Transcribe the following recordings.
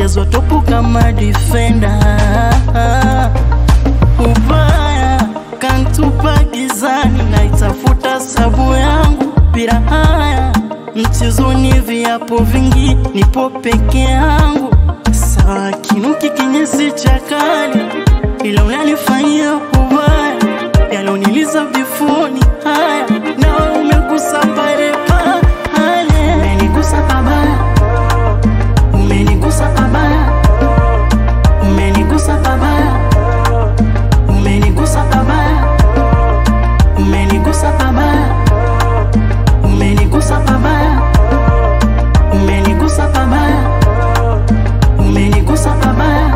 jazwa topu kama defender ubaya kantupa gizani naitafuta sabu yangu bila haya mchezoni viapo vingi nipo peke yangu sawa kinuki kinyesi cha kale ila unanifanyia ubaya yaloniliza bifuni haya nawe umegusa pale pale umenigusa pabaya umenigusa pabaya umenigusa pabaya umenigusa pabaya umenigusa pabaya umenigusa pabaya umenigusa pabaya umenigusa pabaya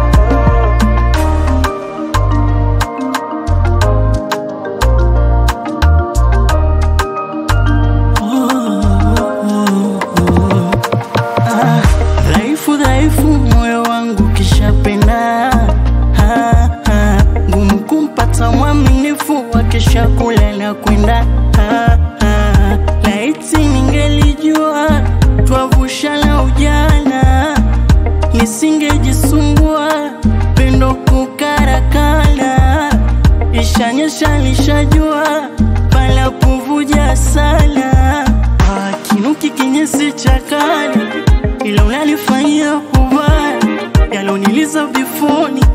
Ah, dhaifu dhaifu moyo wangu kishapenda Ah, ah, ngumu kumpata mwaminifu wakisha kula na kwenda Ah, ah, laiti ningelijua twavusha na ujana nisingejisumbua pendo kukarakana ishanyesha lishajua pala kuvuja sana Ah, kinuki kinyesi cha kale ila unalifanyia ubaya yaloniliza bifoni